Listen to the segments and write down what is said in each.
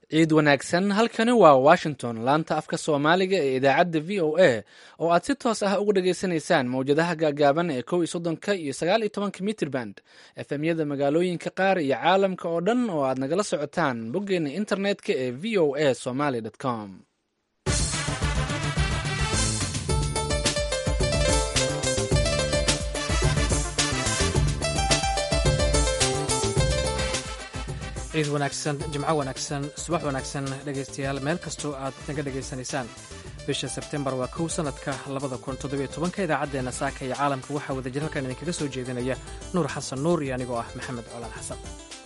ciid wanaagsan halkani waa washington laanta afka soomaaliga ee idaacadda v o a oo aad si toos ah uga dhageysanaysaan mawjadaha gaagaaban ee kow iyo soddonka iyo sagaal iyo tobanka mitriband efemyada magaalooyinka qaar iyo caalamka oo dhan oo aad nagala socotaan boggeena internetka ee v o a somaly com ciid wanaagsan jimco wanaagsan subax wanaagsan dhegaystayaal meel kastoo aad naga dhegaysanaysaan bisha sebtembar waa kow sanadka labada kun toddobiyo tobanka idaacaddeenna saaka iyo caalamka waxaa wadajir halkan idinkaga soo jeedinaya nuur xasan nuur iyo anigoo ah maxamed colaan xasan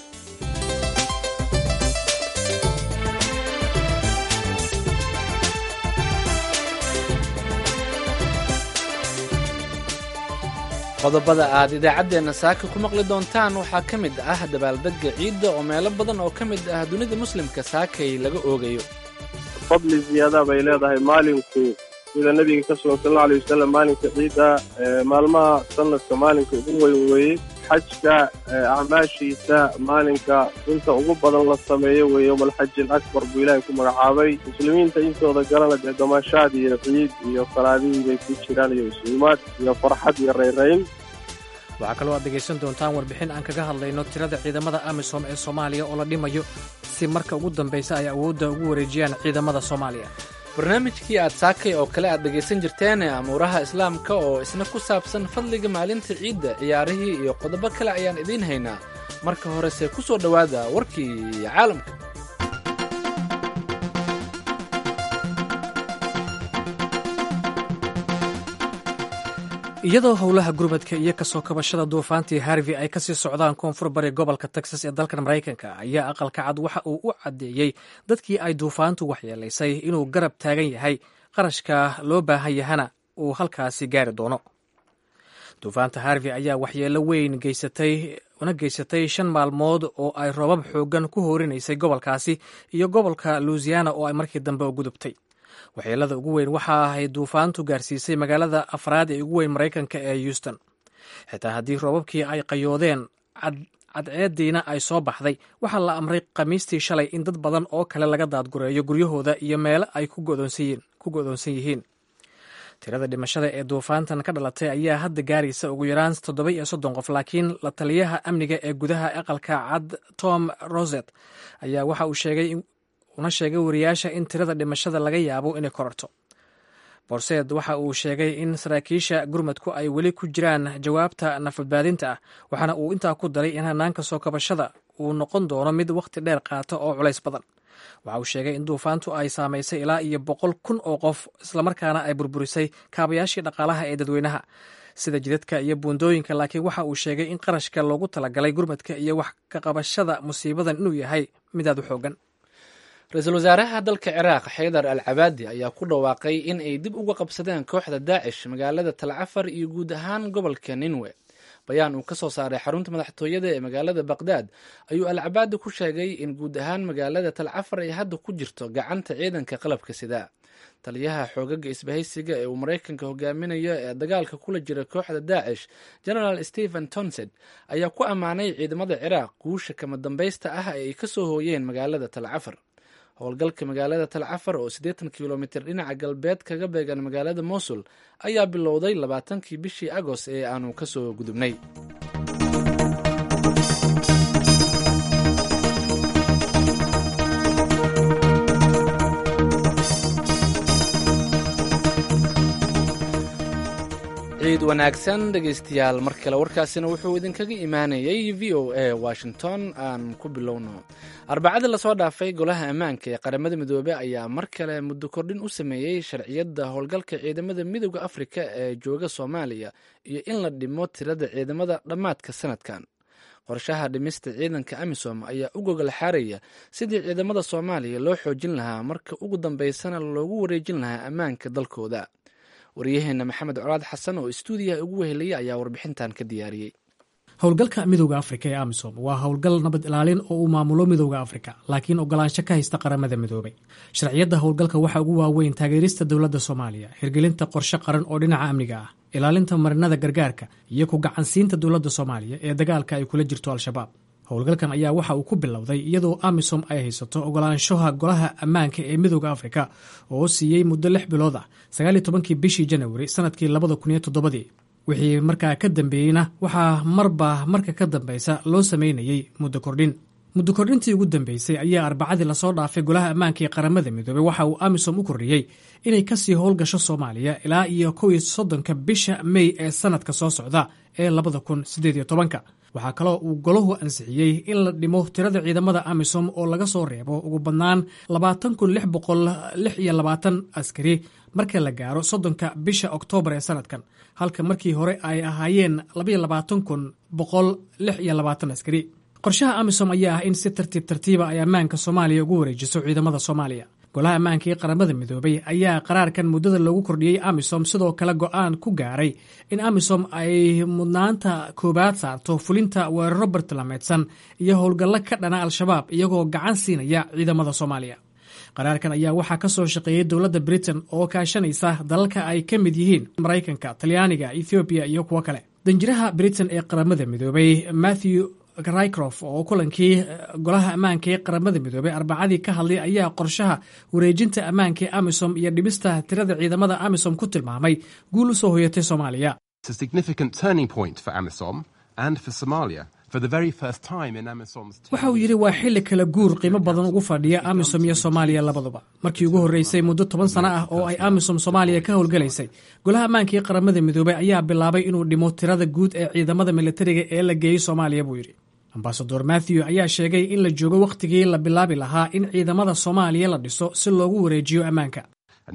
qodobada aad idaacaddeenna saaka ku maqli doontaan waxaa ka mid ah dabaaldegga ciidda oo meelo badan oo ka mid ah dunida muslimka saakay laga oogayo fadli ziyaada bay leedahay maalinku sida nebiga ka sugan sal alla alay wasalam maalinka ciidda maalmaha sanadka maalinka ugu weyn weeye xajka acmaashiisa maalinka inta ugu badan la sameeyo weeye yowmalxaji alakbar buu ilaahay ku magacaabay muslimiinta intooda galana dee damaashaad iyo ciid iyo salaadihii bay ku jiraan iyo isuumaad iyo farxad iyo rayrayn waxaa kaloo aad dhegaysan doontaan warbixin aan kaga hadlayno tirada ciidamada amisom ee soomaaliya oo la dhimayo si marka ugu dambaysa ay awoodda ugu wareejiyaan ciidamada soomaaliya barnaamijkii aad saakay oo kale aad dhegaysan jirteen ee amuuraha islaamka oo isna ku saabsan fadliga maalinta ciidda ciyaarihii iyo qodobo kale ayaan idiin haynaa marka horese ku soo dhowaada warkii caalamka iyadoo howlaha gurmadka iyo kasoo kabashada duufaantii harvey ay kasii socdaan koonfur bari gobolka texas ee dalkan maraykanka ayaa aqalka cad waxa uu u caddeeyey dadkii ay duufaantu waxyeelaysay inuu garab taagan yahay qarashka loo baahan yahana uu halkaasi gaari doono duufaanta harvey ayaa waxyeelo weyn geysatay una geysatay shan maalmood oo ay roobab xoogan ku hoorinaysay gobolkaasi iyo gobolka luisiana oo ay markii dambe u gudubtay waxyeelada ugu weyn waxa ay duufaantu gaarsiisay magaalada afraad ee ugu weyn maraykanka ee houston xitaa haddii roobabkii ay qayoodeen cadceediina ay soo baxday waxaa la amray khamiistii shalay in dad badan oo kale laga daadgureeyo guryahooda iyo meelo ay ku go'doonsan yihiin tirada dhimashada ee duufaantan ka dhalatay ayaa hadda gaaraysa ugu yaraan toddoba iyo soddon qof laakiin la taliyaha amniga ee gudaha aqalka cad tom roset ayaa waxa uu sheegay una sheegay wariyaasha in tirada dhimashada laga yaabo inay kororto borseed waxa uu sheegay in saraakiisha gurmadku ay weli ku jiraan jawaabta nafadbaadinta ah waxaana uu intaa ku daray in hanaanka soo kabashada uu noqon doono mid wakhti dheer qaata oo culays badan waxa uu sheegay in duufaantu ay saamaysay ilaa iyo boqol kun oo qof islamarkaana ay burburisay kaabayaashii dhaqaalaha ee dadweynaha sida jidadka iyo buundooyinka laakiin waxa uu sheegay in qarashka loogu talagalay gurmadka iyo wax ka qabashada musiibadan inuu yahay mid aad u xoogan ra-iisul wasaaraha dalka ciraaq xaydar al cabaadi ayaa ku dhawaaqay in ay dib uga qabsadeen kooxda daacish magaalada talcafar iyo guud ahaan gobolka ninwe bayaan uu ka soo saaray xarunta madaxtooyada ee magaalada baqdaad ayuu al cabaadi ku sheegay in guud ahaan magaalada talcafar ay hadda ku jirto gacanta ciidanka qalabka sidaa taliyaha xoogaga isbahaysiga ee uu maraykanka hogaaminayo ee dagaalka kula jira kooxda daacish genaraal stephen tonsed ayaa ku ammaanay ciidamada ciraaq guusha kama dambaysta ah ee ay ka soo hooyeen magaalada talcafar howlgalka magaalada talcafar oo siddeetan kilomitir dhinaca galbeed kaga beegan magaalada mosul ayaa bilowday labaatankii bishii agost ee aanu ka soo gudubnay ciid wanaagsan dhegaystayaal mar kale warkaasina wuxuu idinkaga imaanayay v o a washington aan ku bilowno arbacadii lasoo dhaafay golaha ammaanka ee qaramada midoobey ayaa mar kale muddo kordhin u sameeyey sharciyadda howlgalka ciidamada midooda afrika ee jooga soomaaliya iyo in la dhimo tirada ciidamada dhammaadka sanadkan qorshaha dhimista ciidanka amisom ayaa u gogol xaaraya sidii ciidamada soomaaliya loo xoojin lahaa marka ugu dambeysana loogu wareejin lahaa ammaanka dalkooda waryaheena maxamed colaad xasan oo istuudiyaha ugu wehelaya ayaa warbixintan ka diyaariyey howlgalka midowda afrika ee amisom waa howlgal nabad ilaalin oo uu maamulo midowda afrika laakiin ogolaansho ka haysta qaramada midoobay sharciyadda howlgalka waxaa ugu waaweyn taageerista dowladda soomaaliya hirgelinta qorshe qaran oo dhinaca amniga ah ilaalinta marinada gargaarka iyo ku gacansiinta dowladda soomaaliya ee dagaalka ay kula jirto al-shabaab howlgalkan ayaa waxa uu ku bilowday iyadoo amisom ay haysato ogolaanshaha golaha ammaanka ee midooda afrika oo siiyey muddo lix bilood ah sagaal iyo tobankii bishii janawari sanadkii labada kun iyo toddobadii wixii markaa ka dambeeyeyna waxaa marba marka ka dambeysa loo sameynayey muddo kordhin muddo kordhintii ugu dambeysay ayaa arbacadii lasoo dhaafay golaha ammaanka ee qaramada midoobey waxa uu amisom u kordhiyey inay kasii howlgasho soomaaliya ilaa iyo kow iyo soddonka bisha mey ee sanadka soo socda ee labada kun siddeed iyo tobanka waxaa kaloo uu golahu ansixiyey in la dhimo tirada ciidamada amisom oo laga soo reebo ugu badnaan labaatan kun lix boqol lix iyo labaatan askari marka la gaaro soddonka bisha oktoobar ee sanadkan halka markii hore ay ahaayeen labaiyo labaatan kun boqol lix iyo labaatan askari qorshaha amisom ayaa ah in si tartiib tartiiba ay ammaanka soomaaliya ugu wareejiso ciidamada soomaaliya golaha ammaanka ee qaramada midoobay ayaa qaraarkan muddada loogu kordhiyey amisom sidoo kale go-aan ku gaaray in amisom ay mudnaanta koowaad saarto fulinta weeraro bartilmaameedsan iyo howlgallo ka dhana al-shabaab iyagoo gacan siinaya ciidamada soomaaliya qaraarkan ayaa waxaa ka soo shaqeeyey dowladda britain oo kaashanaysa dalalka ay ka mid yihiin maraykanka talyaaniga ethoobiya iyo kuwo kale danjiraha britain ee qaramada midoobay matthew rycrof oo kulankii golaha ammaanka ee qaramada midoobey arbacadii ka hadlay ayaa qorshaha wareejinta ammaanka ee amisom iyo dhibista tirada ciidamada amisom ku tilmaamay guul u soo hoyatay soomaaliya waxa uu yidhi waa xilli kala guur qiimo badan ugu fadhiya amisom iyo soomaaliya labaduba markii ugu horreysay muddo toban sano ah oo ay amisom soomaaliya ka howlgalaysay golaha ammaanka ee qaramada midoobey ayaa bilaabay inuu dhimo tirada guud ee ciidamada militariga ee la geeyey soomaaliya buu yidhi ambasador matthew ayaa sheegay in la joogo wakhtigii la bilaabi lahaa in ciidamada soomaaliya la dhiso si loogu wareejiyo ammaanka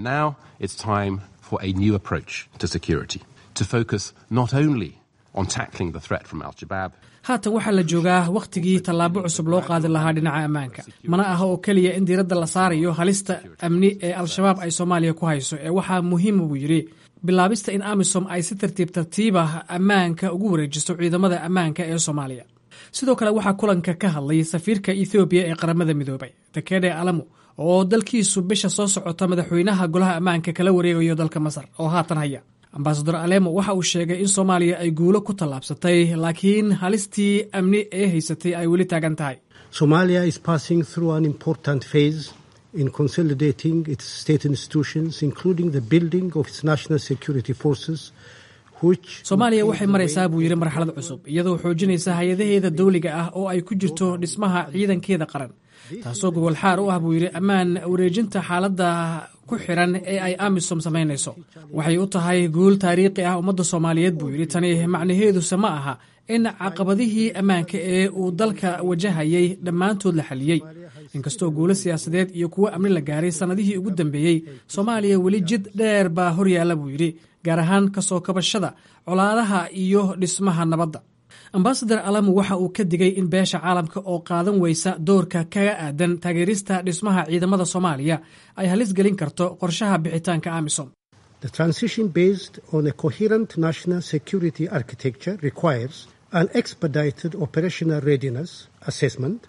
haatan waxaa la joogaa wakhtigii tallaabo cusub loo qaadi lahaa dhinaca ammaanka mana aha oo keliya in diiradda la saarayo halista amni ee al-shabaab ay soomaaliya ku hayso ee waxaa muhiima buu yidhi bilaabista in amisom ay si tartiib tartiibah ammaanka ugu wareejiso ciidamada ammaanka ee soomaaliya sidoo kale waxaa kulanka ka hadlay safiirka ethoobiya ee qaramada midoobay takede alamu oo dalkiisu bisha soo socota madaxweynaha golaha ammaanka kala wareegayo dalka masar oo haatan haya ambasador alemo waxa uu sheegay in soomaaliya ay guulo ku tallaabsatay laakiin halistii amni ee haysatay ay weli taagan tahay somalia is passing through an important phase in consolidating its state institutions including the building of its national security forces soomaaliya waxay maraysaa buu yidhi marxalad cusub iyadoo xoojinaysa hay-adaheeda dawliga ah oo ay ku jirto dhismaha ciidankeeda qaran taasoo gobol xaar u ah buu yidhi ammaan wareejinta xaaladda ku xiran ee ay amisom samaynayso waxay u tahay guul taariikhi ah ummadda soomaaliyeed buu yidhi tani macnaheeduse ma aha in caqabadihii ammaanka ee uu dalka wajahayay dhammaantood la xaliyey inkastoo guulo siyaasadeed iyo kuwo amni la gaaray sannadihii ugu dambeeyey soomaaliya weli jid dheer baa horyaalla buu yidhi gaar ahaan kasoo kabashada colaadaha iyo dhismaha nabadda ambasador alamu waxa uu ka digay in beesha caalamka oo qaadan weysa doorka kaga aadan taageerista dhismaha ciidamada soomaaliya ay halis gelin karto qorshaha bixitaanka amisom The transition based on a coherent national security architecture requires an expedited operational readiness assessment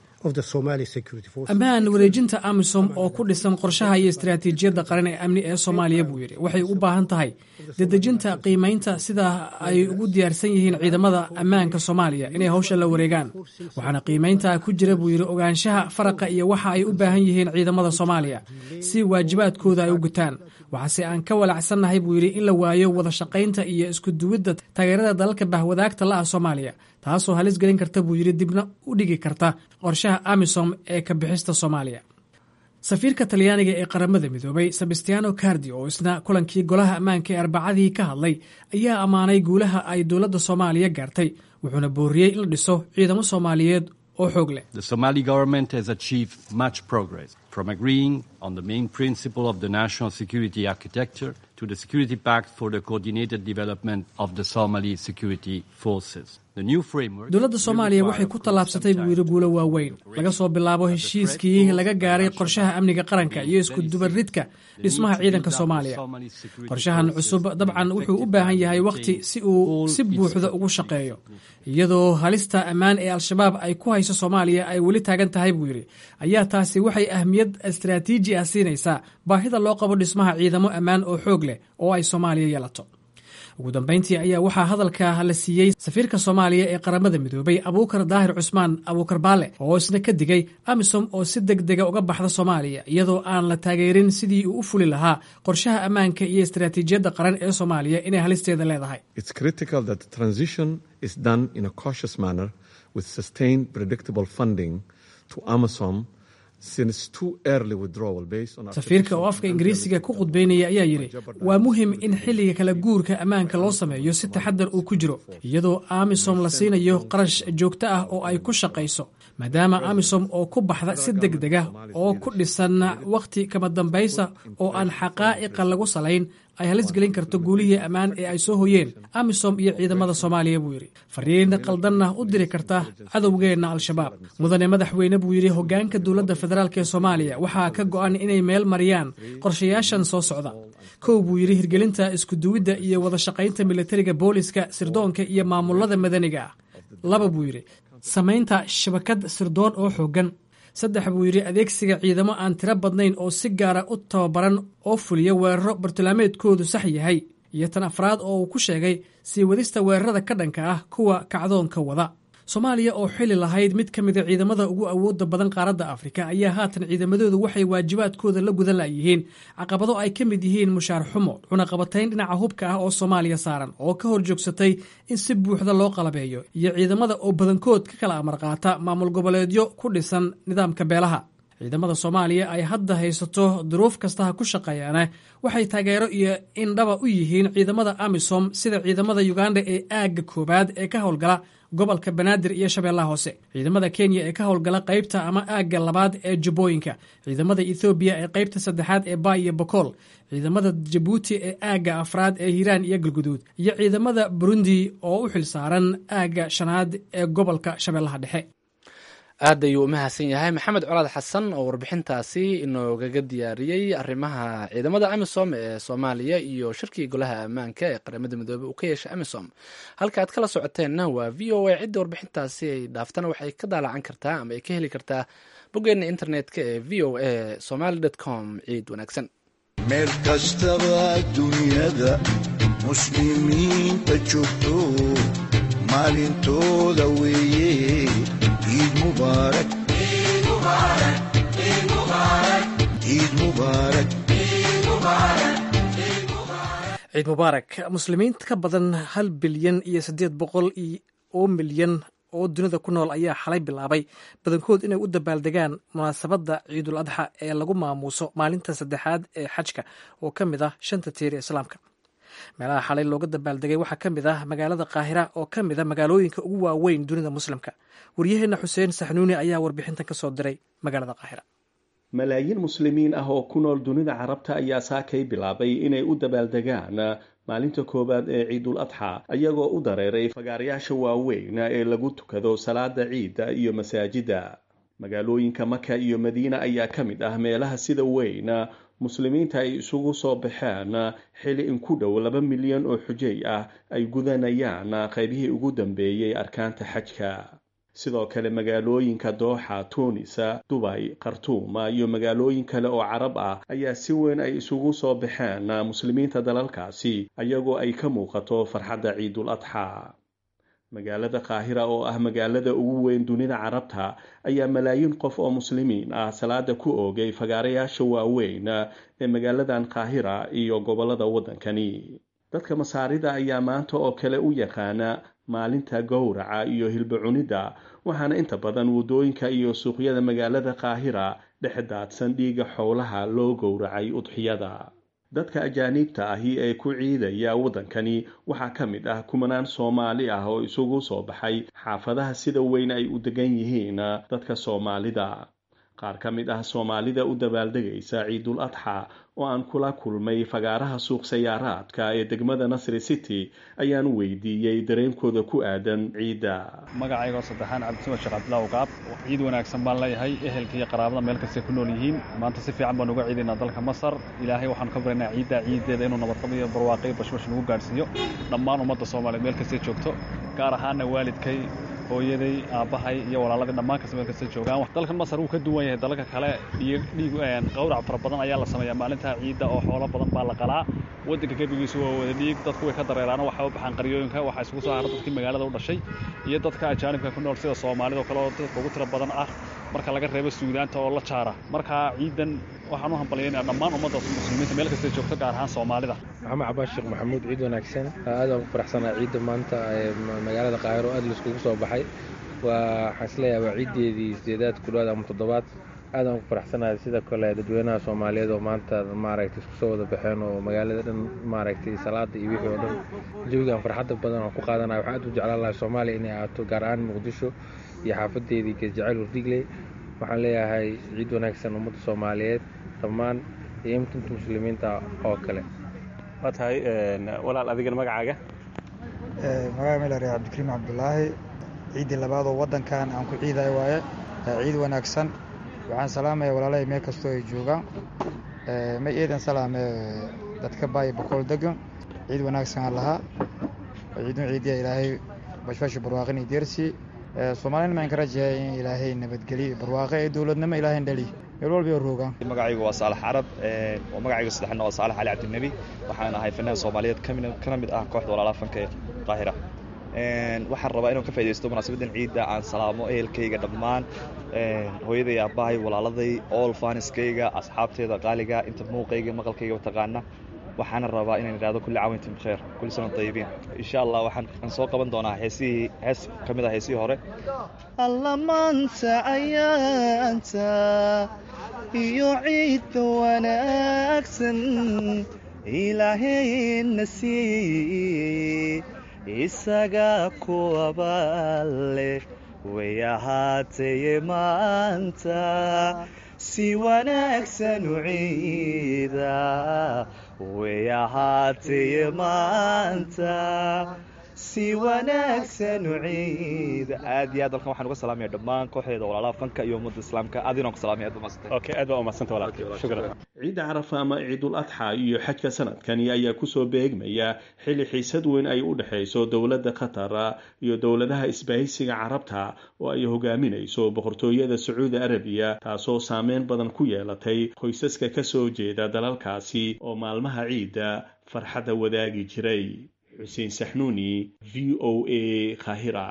ammaan wareejinta amisom oo ku dhisan qorshaha iyo istaraatiijiyadda qaran ee amni ee soomaaliya buu yidhi waxay u baahan tahay dedejinta qiimaynta sida ay ugu diyaarsan yihiin ciidamada ammaanka soomaaliya inay hawsha la wareegaan waxaana qiimaynta ku jira buu yidhi ogaanshaha faraqa iyo waxa ay u baahan yihiin ciidamada soomaaliya si waajibaadkooda ay u gutaan waxaase aan ka walacsannahay buu yidhi in la waayo wada shaqaynta iyo isku duwidda taageerada dalalka bahwadaagta la ah soomaaliya taasoo halis gelin karta buu yidhi dibna u dhigi karta qorshaha amisom ee ka bixista soomaaliya safiirka talyaaniga ee qaramada midoobay sebastiano cardi oo isna kulankii golaha ammaanka ee arbacadii ka hadlay ayaa ammaanay guulaha ay dowladda soomaaliya gaartay wuxuuna booriyey in la dhiso ciidamo soomaaliyeed oo xoog leh from agreeing on the main principle of the national security architecture to the security pact for the coordinated development of the Somali security forces. dowladda soomaaliya waxay ku tallaabsatay buu yidhi guulo waaweyn laga soo bilaabo heshiiskii laga gaaray qorshaha amniga qaranka iyo isku dubaridka dhismaha ciidanka soomaaliya qorshahan cusub dabcan wuxuu u baahan yahay wakhti si uu si buuxda ugu shaqeeyo iyadoo halista ammaan ee al-shabaab ay ku hayso soomaaliya ay weli taagan tahay buu yidhi ayaa taasi waxay ahmiyad istaraatiiji ah siinaysaa baahida loo qabo dhismaha ciidamo ammaan oo xoog leh oo ay soomaaliya yeelato ugu dambayntii ayaa waxaa hadalka la siiyey safiirka soomaaliya ee qaramada midoobay abuukar daahir cusmaan abuukar baale oo isna ka digay amisom oo si deg dega uga baxda soomaaliya iyadoo aan la taageerin sidii uu u fuli lahaa qorshaha ammaanka iyo istaraatiijiyadda qaran ee soomaaliya inay halisteeda leedahay safiirka oo afka ingiriisiga ku khudbaynaya ayaa yidhi waa muhim in xilliga kala guurka ammaanka loo sameeyo si taxadar uu ku jiro iyadoo amisom la siinayo qarash joogto ah oo ay ku shaqayso maadaama amisom oo ku baxda si deg dega oo ku dhisan wakhti kama dambaysa oo aan xaqaa'iqa lagu salayn ay halis gelin karto guulihii ammaan ee ay soo hoyeen amisom iyo ciidamada soomaaliya buu yidhi fariin qaldanna u diri karta cadowgeenna al-shabaab mudane madaxweyne buu yidhi hoggaanka dowladda federaalk ee soomaaliya waxaa ka go'an inay meel mariyaan qorshayaashan soo socda kow buu yidhi hirgelinta iskuduwidda iyo wada shaqaynta militariga booliska sirdoonka iyo maamulada madaniga ah laba buu yidhi samaynta shabakad sirdoon oo xooggan saddex buu yidhi adeegsiga ciidamo aan tiro badnayn oo si gaara u tababaran oo fuliya weeraro bartilmaameedkoodu sax yahay iyo tan afraad oo uu ku sheegay sii wadista weerarada ka dhanka ah kuwa kacdoonka wada soomaaliya oo xili lahayd mid ka mida ciidamada ugu awoodda badan qaaradda afrika ayaa haatan ciidamadoodu waxay waajibaadkooda la gudan layihiin caqabado ay ka mid yihiin mushaar xumo cunaqabatayn dhinaca hubka ah oo soomaaliya saaran oo ka hor joogsatay in si buuxda loo qalabeeyo iyo ciidamada oo badankood ka kala amar qaata maamul goboleedyo ku dhisan nidaamka beelaha ciidamada soomaaliya ay hadda haysato duruuf kastaha ku shaqeeyaana waxay taageero iyo indhaba u yihiin ciidamada amisom sida ciidamada uganda ee aagga koowaad ee ka howlgala gobolka banaadir iyo shabeellaha hoose ciidamada kenya ee ka howlgala qaybta ama aagga labaad ee jubbooyinka ciidamada ethoobiya ee qaybta saddexaad ee baay iyo bokool ciidamada jabuuti ee aagga afraad ee hiiraan iyo galguduud iyo ciidamada burundi oo u xilsaaran aagga shanaad ee gobolka shabeellaha dhexe aad ayuu u mahadsan yahay maxamed colaad xasan oo warbixintaasi inoogaga diyaariyey arrimaha ciidamada amisom ee soomaaliya iyo shirkii golaha ammaanka ee qaramada midoobey uu ka yeeshay amisom halka aad kala socoteenna waa v o a cidda warbixintaasi ay dhaaftana waxay ka daalacan kartaa ama ay ka heli kartaa boggeena internetka ee v o a somaly com ciid wanaagsan meel kastaba dunyada muslimiinta joogto maalintooda weeye ciid mubaarak ciid mubaarak ciid mubaarak muslimiinta ka badan hal bilyan iyo siddeed boqol oo milyan oo dunida ku nool ayaa xalay bilaabay badankood inay u dabaaldegaan munaasabadda ciidul adxa ee lagu maamuuso maalinta saddexaad ee xajka oo ka mid ah shanta tiir ee islaamka meelaha xalay looga dabaaldegay waxaa ka mid ah magaalada kaahira oo ka mid a magaalooyinka ugu waaweyn dunida muslimka waryaheenna xuseen saxnuuni ayaa warbixintan ka soo diray magaalada kaahira malaayiin muslimiin ah oo ku nool dunida carabta ayaa saakay bilaabay inay u dabaaldegaan maalinta koowaad ee ciidul adxa ayagoo u dareeray fagaarayaasha waaweyn ee lagu tukado salaada ciidda iyo masaajidda magaalooyinka maka iyo madiina ayaa ka mid ah meelaha sida weyn muslimiinta ay isugu soo baxeen xili in ku dhow laba milyan oo xujay ah ay gudanayaan qaybihii ugu dambeeyey arkaanta xajka sidoo kale magaalooyinka dooxa tuunisa dubay khartuuma iyo magaalooyin kale oo carab ah ayaa si weyn ay isugu soo baxeen muslimiinta dalalkaasi ayagoo ay ka muuqato farxadda ciidul adxa magaalada kaahira oo ah magaalada ugu weyn dunida carabta ayaa malaayiin qof oo muslimiin ah salaada ku oogay fagaarayaasha waaweyn ee magaaladan kaahira iyo gobolada waddankani dadka masaarida ayaa maanta oo kale u yaqaana maalinta gowraca iyo hilba cunidda waxaana inta badan waddooyinka iyo suuqyada magaalada kaahira dhex daadsan dhiiga xowlaha loo gowracay udxiyada dadka ajaaniibta ahi ee ku ciidaya waddankani waxaa ka mid ah kumanaan soomaali ah oo isugu soo baxay xaafadaha sida weyn ay u degan yihiin dadka soomaalida qaar ka mid ah soomaalida u dabaaldegaysa ciidul adxa oo aan kula kulmay fagaaraha suuq sayaaraadka ee degmada nasri city ayaan weydiiyey dareenkooda ku aadan ciidda magacaygoo saddexaan cabdisama sheekh cabdillah uqaab ciid wanaagsan baan leeyahay ehelka iyo qaraabada meel kastay ku nool yihiin maanta si fiican baan uga ciidaynaa dalka masar ilaahay waxaan ka baryaynaa ciidda ciiddeeda inuu nabadqab iyo barwaaqay bashbash nagu gaadhsiiyo dhammaan ummadda soomaaliyeed meel kastay joogto gaar ahaana waalidkay hooyaday aabbahay iyo walaaladii dhammaan kasta meel kasta joogaan dalkan masar wuu ka duwan yahay dalalka kale dhiig qawrac fara badan ayaa la sameeyaa maalinta ciidda oo xoolo badan baa la qalaa waddanka gebigiisu waa wada dhiig dadku way ka dareeraano waxaa u baxaan qaryooyinka waxaa isugu soo hara dadkii magaalada u dhashay iyo dadka ajaanibka ku nool sida soomaalida oo kale oo dadka ugu tiro badan ah marka laga reebo suudaanta oo la jaara marka ciidan waxaan u hambalyaynaya dhammaan ummadda muslimiinta meel kastay joogto gaar ahaan soomaalida maxamed cabaas sheekh maxamuud ciid wanaagsan aad aan ku faraxsanaa ciidda maanta ee magaalada qaahiro aad laiskugu soo baxay waa waxaan isleeyahay waa ciiddeedii sideedaad ku dhawaad ama toddobaad aad aan ku faraxsanahay sida kale dadweynaha soomaaliyeed oo maanta maaragtay isku soo wada baxeen oo magaalada dhan maaragtay salaada iyo wixii oo dhan jawigan farxadda badan aan ku qaadanaya waxaan aad u jeclaan lahay soomaaliya inay ahaato gaar ahaan muqdisho iyo xaafadeedii geesjacayl wardigley waxaan leeyahay ciid wanaagsan ummadda soomaaliyeed dhammaan iyo imtinta muslimiinta oo kale waa tahay walaal adigana magacaaga magaca meel arya cabdikariim cabdulaahi ciiddii labaadoo waddankan aan ku ciidayo waaye ciid wanaagsan waxaan salaamaya walaalahay meel kastoo ay joogaan ma eedan salaame dadka baaya boqol degan ciid wanaagsan aan lahaa ciidun ciidiya ilaahay bashbashi barwaaqin iyo deersi soomaalina maan ka rajahay in ilaahay nabadgeliyo barwaaqe ee dowladnimo ilaahay dhali meel walba oo roogaan magacaygu waa saalax carab oo magacayga saddexna waa saalax cali cabdinebi waxaan ahay fanahan soomaaliyeed kana mid ah kooxda walaalaha fanka ee qaahira waxaan rabaa inaan ka faa'idaysto munaasabadan ciidda aan salaamo ehelkayga dhammaan hooyaday aabbahay walaaladay ool faaniskayga asxaabteeda qaaliga inta muuqayga maqalkayga taqaana waxaana rabaa inaan idhahdo kulli caawintin bikheer kulli sana dayibiin insha allah waxaan soo qaban doonaa heesihii hees ka mid ah heesihii hore alla maanta ayaanta iyo ciidda wanaagsan ilaahayna sii isaga ku abaale way ahaataye maanta si wanaagsan u ciida way ahaataye maanta si wanaagsan u ciida aad iyo aad halkan waxaan uga salaamaya dhammaan kooxdeeda walaalaha fanka iyo ummadda islaamka aad inaan ku salaamay aad baa mahadsantay okay aad baa umahadsanta walaalkay shukran ciidda carafa ama ciidul adxa iyo xajka sanadkani ayaa kusoo beegmaya xilli xiisad weyn ay u dhexayso dowladda qatar iyo dowladaha isbahaysiga carabta oo ay hogaaminayso boqortooyada sacuudi arabiya taasoo saameyn badan ku yeelatay qoysaska ka soo jeeda dalalkaasi oo maalmaha ciidda farxadda wadaagi jiray xuseen saxnuuni v o a kahira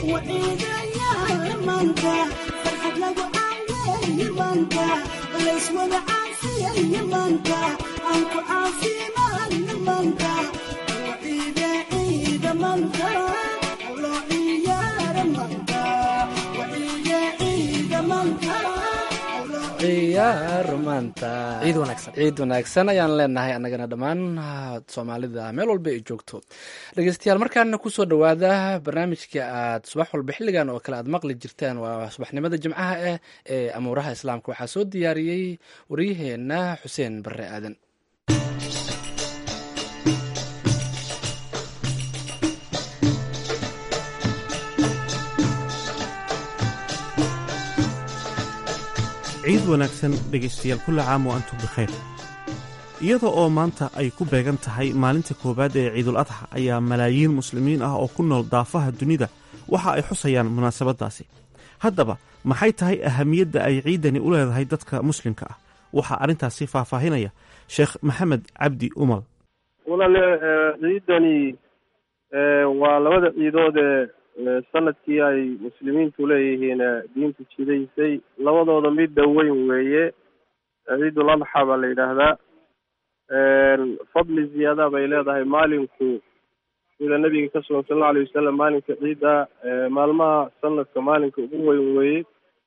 ciid wanaagsan ciid wanaagsan ayaan leenahay annagana dhammaan soomaalida meel walba ay joogto dhegeystayaal markaana kusoo dhowaada barnaamijka aad subax walba xilligan oo kale aad maqli jirtaan waa subaxnimada jimcaha ah ee amuuraha islaamka waxaa soo diyaariyey waryaheena xuseen barre aadan ciid wanaagsan dhegaystayaal kulla caam wa antum bikhayr iyada oo maanta ay ku beegan tahay maalinta koowaad ee ciidul adxa ayaa malaayiin muslimiin ah oo ku nool daafaha dunida waxa ay xusayaan munaasabaddaasi haddaba maxay tahay ahamiyadda ay ciiddani u leedahay dadka muslimka ah waxaa arrintaasi faahfaahinaya sheekh maxamed cabdi umal walaale ciidani waa labada ciidood ee sanadkii ay muslimiintu leeyihiin diintu jidaysay labadooda midda weyn weeye ciidul adxa baa la yidhaahdaa fadli ziyaada bay leedahay maalinku sida nabiga ka sugan sal alla alay wasalam maalinka ciidda maalmaha sanadka maalinka ugu weyn weeye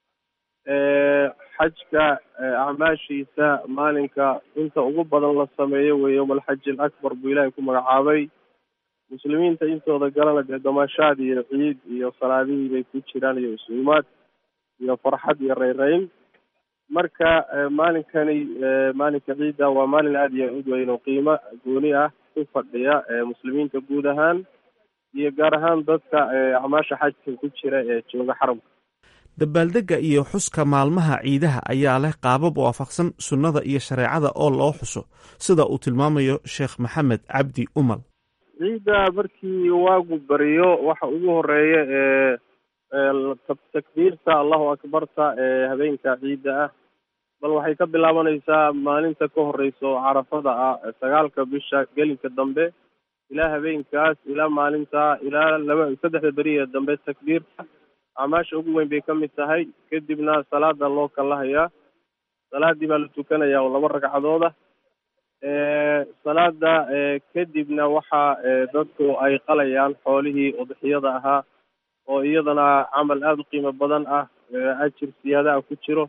xajka acmaashiisa maalinka inta ugu badan la sameeyo weeye yowma alxaji alakbar buu ilaahay ku magacaabay muslimiinta intooda galana dee damashaad iyo ciid iyo salaadihii bay ku jiraan iyo isuumaad iyo farxad iyo reyreyn marka maalinkani maalinka ciidda waa maalin aada iyo ud weyn oo qiimo gooni ah ku fadhiya muslimiinta guud ahaan iyo gaar ahaan dadka acmaasha xajka ku jira ee jooga xaramka dabaaldegga iyo xuska maalmaha ciidaha ayaa leh qaabab waafaqsan sunnada iyo shareecada oo loo xuso sida uu tilmaamayo sheekh maxamed cabdi umal ciidda markii waagu bariyo waxa ugu horeeya ee takbiirta allahu akbarta ee habeenka ciidda ah bal waxay ka bilaabanaysaa maalinta ka horeysa oo carafada ah sagaalka bisha gelinka dambe ilaa habeenkaas ilaa maalinta ilaa laba saddexda beriya dambe takbiirta acmaasha ugu weyn bay ka mid tahay kadibna salaada loo kalahayaa salaadii baa la tukanayaa oo laba ragcadooda salaada kadibna waxa dadku ay qalayaan xoolihii udxiyada ahaa oo iyadana camal aada u qiimo badan ah ajir siyaadaha ku jiro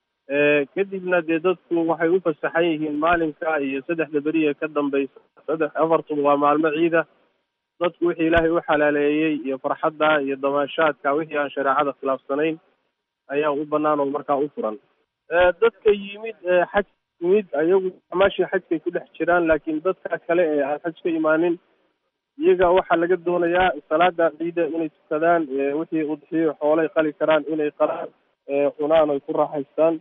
kadibna dee dadku waxay u fasaxan yihiin maalinka iyo saddexda beriya ka dambeysa saddex afartuba waa maalmo ciida dadku wixii ilaahay u xalaaleeyey iyo farxadda iyo damaashaadka wixii aan shareecada khilaafsanayn ayaa u banaan oo markaa u furan dadka yimid xaj yimid ayagu amaashii xajkay ku dhex jiraan laakiin dadka kale ee aan xaj ka imaanin iyaga waxaa laga doonayaa salaada ciida inay tukadaan wixii udxiyo xoolay qali karaan inay qalaan cunaan oy ku raaxaystaan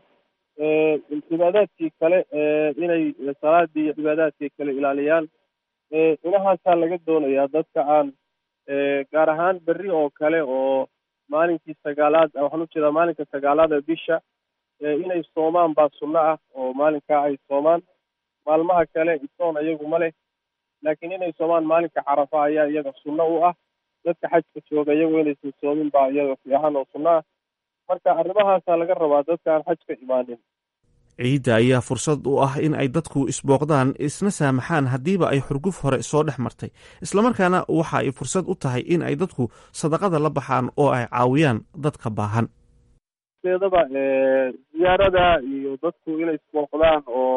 cibaadaadkii kale inay salaadii iyo cibaadaadkii kale ilaaliyaan inahaasaa laga doonayaa dadka aan gaar ahaan berri oo kale oo maalinkii sagaalaad waxaan ujeedaa maalinka sagaalaad ee bisha inay soomaan baa sunno ah oo maalinkaa ay soomaan maalmaha kale isoon iyagu ma leh laakiin inay soomaan maalinka carafa ayaa iyaga sunno u ah dadka xajka jooga iyagu inaysan soomin baa iyaga fiican oo sunno ah marka arrimahaasaa laga rabaa dadka aan xaj ka imaanin ciidda ayaa fursad u ah in ay dadku isbooqdaan isna saamaxaan haddiiba ay xurguf hore soo dhex martay islamarkaana waxa ay fursad u tahay in ay dadku sadaqada la baxaan oo ay caawiyaan dadka baahan eedaba ziyaarada iyo dadku inay isbooqdaan oo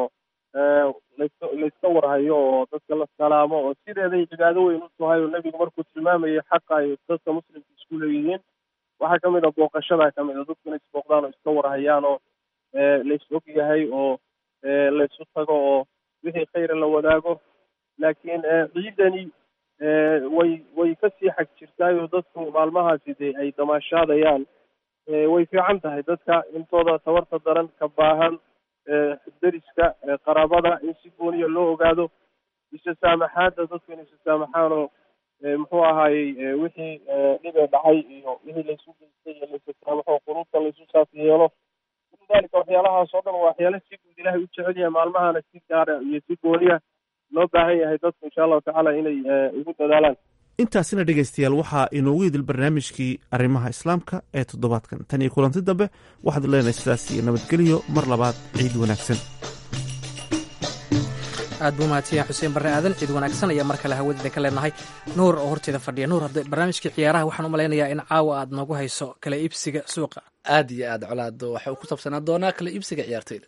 laska layska warhayo oo dadka la salaamo oo sideeday cibaado weyn u tahay oo nebigu markuu tilmaamayay xaqa ay dadka muslimka isku leeyihiin waxaa ka mid a booqashada ka mid a dadku inay isbooqdaan oo iska warhayaan oo lays og yahay oo laysu tago oo wixii khayra la wadaago laakiin ciidani way way kasii xag jirtaay oo dadku maalmahaasi dee ay damaashaadayaan way fiican tahay dadka intooda tabarta daran ka baahan deriska qaraabada in si gooniya loo ogaado isa saamaxaadda dadku in isa saamaxaan oo muxuu ahaayey wixii dhibee dhacay iyo wixii laysu geystay iyo laysa saamaxo quruubta laysu saas yeelo min dalika waxyaalahaas oo dhan waa waxyaala si guud ilahay u jecel yahay maalmahana si gaara iyo si gooniya loo baahan yahay dadku insha allahu tacaala inay ugu dadaalaan intaasina dhegaystayaal waxaa inoogu idil barnaamijkii arrimaha islaamka ee toddobaadkan tan iyo kulanti dambe waxaad leenahay sidaas iyo nabadgelyo mar labaad ciid wanaagsan aad buu mahadsanyahay xuseen barre aadan ciid wanaagsan ayaa mar kale hawadida ka leenahay nuur oo horteeda fadhiya nuur hadda barnaamijkii ciyaaraha waxaan u malaynayaa in caawa aad noogu hayso kala iibsiga suuqa aad iyo aad colaado waxa uu ku saabsanaa doonaa kala iibsiga ciyaartoyda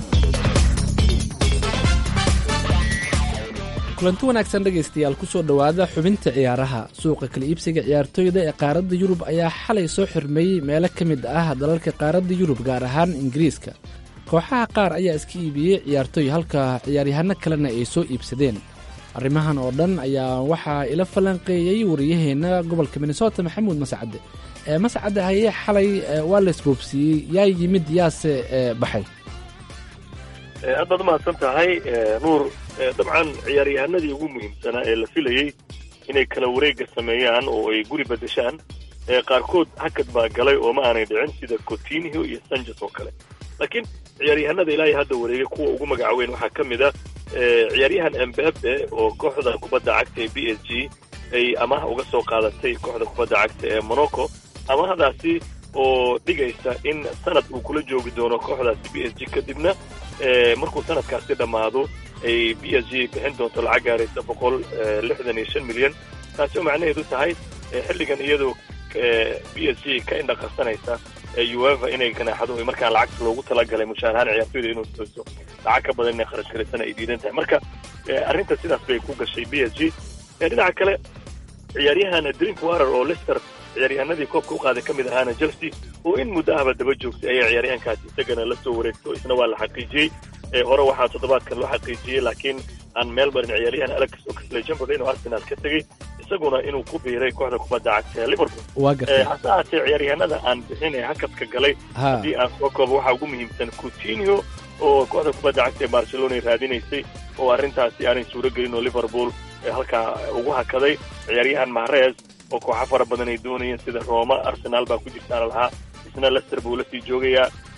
kulanti wanaagsan dhegaystayaal kusoo dhowaada xubinta ciyaaraha suuqa kala iibsiga ciyaartoyda ee qaaradda yurub ayaa xalay soo xirmeeyey meelo ka mid ah dalalka qaaradda yurub gaar ahaan ingiriiska kooxaha qaar ayaa iska iibiyey ciyaartoy halka ciyaaryahano kalena ay soo iibsadeen arrimahan oo dhan ayaa waxaa ila falanqeeyey wariyaheenna gobolka minnesota maxamuud mascade ee mascade hayee xalay waa la isboobsiiyey yaa yimid yaase baxay aad baad umahadsan tahay nuur dabcan ciyaaryahanadii ugu muhiimsanaa ee la filayey inay kala wareega sameeyaan oo ay guri bedeshaan qaarkood hakad baa galay oo ma aanay dhicin sida cotinio iyo sanchez oo kale laakiin ciyaaryahanada ilaahay hadda wareegay kuwa ugu magacaweyn waxaa ka mid a ciyaaryahan embabe oo kooxda kubadda cagta ee b s g ay amaha uga soo qaadatay kooxda kubadda cagta ee monaco amahadaasi oo dhigaysa in sanad uu kula joogi doono kooxdaasi b s g kadibna markuu sanadkaasi dhammaado ay b s g bixin doonto lacag gaaraysa boqol lixdan iyo shan milyan taasi oo macnaheedu tahay xilligan iyadoo b s g ka indhaqarsanaysa ueva inay ganaaxado markaan lacagta loogu talagalay mushaarahaan ciyaartoyda inuu siiso lacag ka badan inay kharash galaysana ay diidan tahay marka arrinta sidaas bay ku gashay b s g dhinaca kale ciyaaryahan drink warer oo lester ciyaaryahanadii koobka u qaaday ka mid ahaana chelsea oo in muddo ahba daba joogtay ayaa ciyaaryahankaasi isagana la soo wareegto isna waa la xaqiijiyey hore waxaa toddobaadkan loo xaqiijiyey laakiin aan meel barin ciyaaryahan alex oxlade-chamberlain inuu arsenal ka tegey isaguna inuu ku biiray kooxda kubadda cagta ee liverpool hase ahaatee ciyaaryahanada aan bixin ee hakadka galay haddii aan soo koobo waxaa ugu muhiimsan coutinio oo kooxda kubadda cagta ee barcelona raadinaysay oo arrintaasi aanay suuro gelin oo liverpool halkaa ugu hakaday ciyaaryahan mahrez oo kooxo fara badan ay doonayeen sida roma arsenal baa ku jirtaana lahaa isna lester buu la sii joogayaa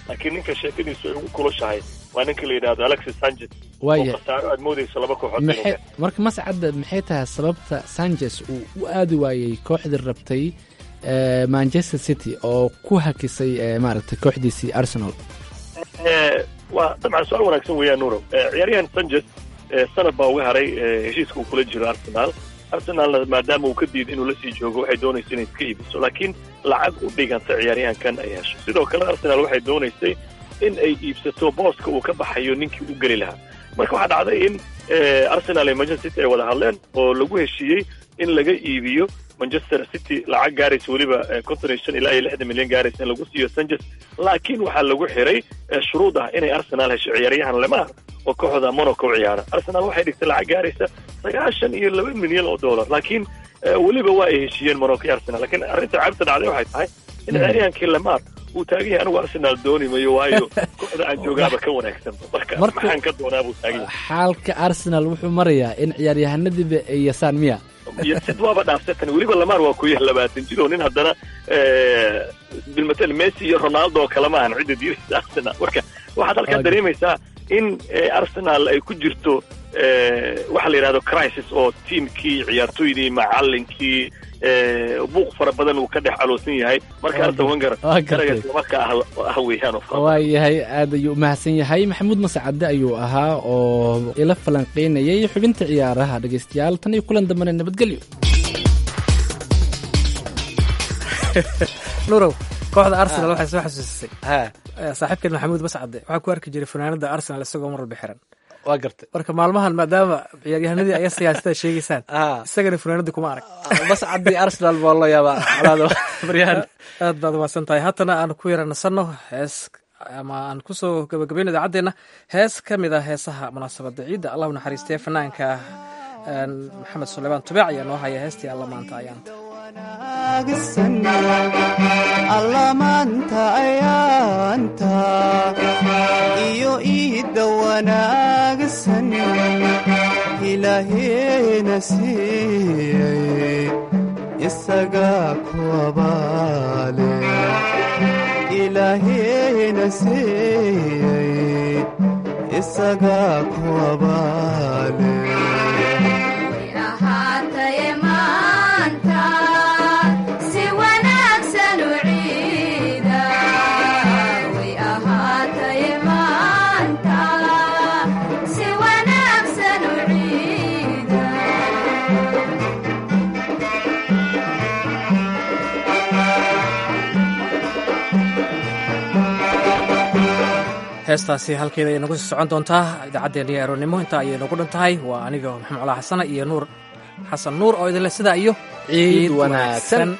laakiin ninka sheekadiisu ay ugu kulushahay waa ninka la yidhahdo alexis sanchez oo waaya khasaaro aad moodayso laba kooxood inuu maxay gaaro. marka mascadda maxay tahay sababta sanchez uu u aadi waayey kooxdii rabtay eh, manchester city oo ku hakisay eh, maaragtay kooxdiisii arsenal Eh, waa dabcan su-aal wanaagsan weeyaan nuuro Eh, ciyaaryahan sanchez eh, sanad baa uga haray eh, heshiiska uu kula jiro arsenal arsenalna maadaama uu ka diiday inuu lasii joogo waxay doonaysa inay iska iibiso laakiin lacag u dhiganta ciyaaryahankan ay hesho sidoo kale arsenal waxay doonaysay in ay iibsato booska uu ka baxayo ninkii u geli lahaa marka waxaa dhacday in eh, arsenal iyo manchester city ay wada hadleen oo lagu heshiiyey in laga iibiyo manchester city lacag gaaraysa weliba eh, konton iyo shan ilaa iyo lixdan milyan gaaraysa in lagu siiyo sanchez laakiin waxaa lagu xiray eh, shuruud ah inay arsenal hesho ciyaaryahan lemar oo kooxda monaco u ciyaara arsenal waxay dhigtay lacag gaaraysa sagaashan iyo laba milyan oo dollar laakiin eh, weliba waa ay heshiiyeen monaco iyo arsenal laakiin arrinta cabta dhacday waxay tahay in Mm. ciyaaryahankii lemar uu taagan yahay anigu arsenal dooni mayo waayo kooxda aan joogaaba ka wanaagsan marka Marka- maxaan ka doonaa buu taagan yahay xaalka arsenal wuxuu marayaa in ciyaaryahanadiiba ay yasaan miya iyo sid waaba dhaafsatan weliba lamar waa ku yahay labaatan jir oo nin haddana eh, bilmatel messi iyo ronaldo oo kale maahan cidda diiraysa arsenal marka waxaad halkaa Okay. dareemaysaa in eh, arsenal ay ku jirto eh, waxa la yidhahdo crisis oo tiimkii ciyaartoydii macalinkii eh, buuq fara badan uu ka dhex caloosan yahay marka Waa arsen wenger waa gartay. daraga marka ah ah weeyaan oo fara waa yahay aad ayuu umahadsan yahay maxamuud mascade ayuu ahaa oo ila falanqeynayay xubinta ciyaaraha dhegeystayaal tan iyo kulan dambena nabadgelyo nurow kooxda arsenal waxay soo xasuusisay Eh, saaxiibkeen maxamuud mascade waxaa ku arki jiray fanaanada arsenal isagoo mar walba xiran waa gartay marka maalmahan maadaama ciyaaryahanadii aya siyaasada sheegaysaan isagana fanaanadii kuma arag mascadii arsenal baa loo yaabaa colaado baryahan aad baad umahadsan tahay haatana aan ku yara nasanno hees ama aan kusoo gabagabayno idaacaddeena hees ka mid ah heesaha munaasabadda ciidda allah u naxariistee fanaanka een, maxamed suleymaan tubaac ayaa noo haya heestii alla maanta ayaanta allamaanta ayaanta iyo iidda wanaagsan ilaaheena siiyey isagaa ku abaale ilaaheena siiyey isagaa ku abaale ahaataye maanta si wanaagsan u ciida way ahaataye maanta si wanaagsan u ciida heestaasi halkeeda ay nagu sii socon doontaa idaacaddeenii aroonnimo intaa ayay nagu dhan tahay waa aniga maxamed colaa xasana iyo nuur xasan nuur oo idinle sidaa iyo ciid wanaagsan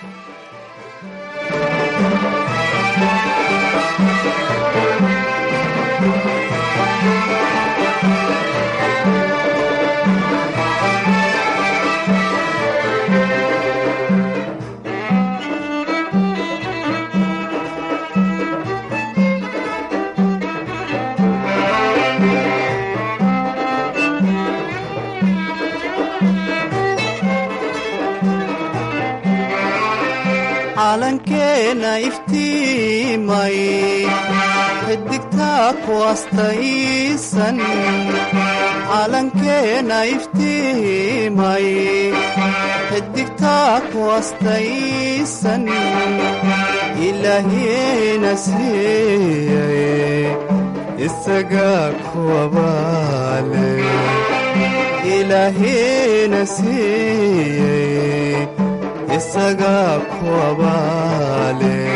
calankeena iftiimay xidigtaa ku astaysan calankeena iftiimay xidigtaa ku astaysan ilaahiina siiyey isagaa ku abaale ilaahiina siiyey isagaa ku abaale